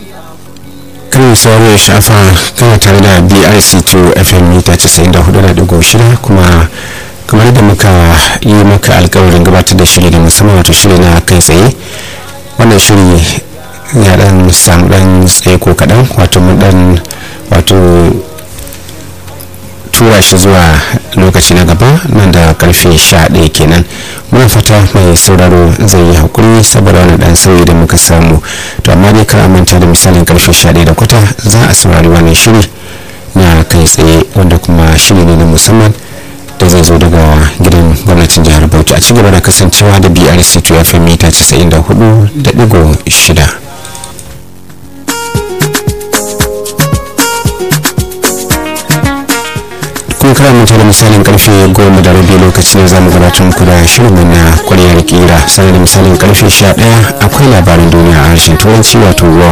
kan sauraro ya shafa kana tare da brc2 fm mita 94.6 kuma kamar da muka yi maka alkawarin gabatar da shiri da musamman wato shiri na kai tsaye wannan shiri ya dan samu dan tsaye ko kaɗan wato mun dan wato tura shi zuwa lokaci na gaba nan da karfe 11 kenan muna fata mai sauraro zai yi hakuri saboda wani dan sauyi da muka samu to amma dai kar manta da misalin karfe 11 da kwata za a saurari wannan shiri na kai tsaye wanda kuma shiri ne na musamman da zai zo daga gidan gwamnatin jihar bauchi a ci gaba da kasancewa da brc 2 fm mita 94.6 kun kara manta da misalin karfe goma da rabi lokaci ne zamu gabatar muku da shirin na kwaryar kira sanar da misalin karfe 11 akwai labarin duniya a harshen turanci wato world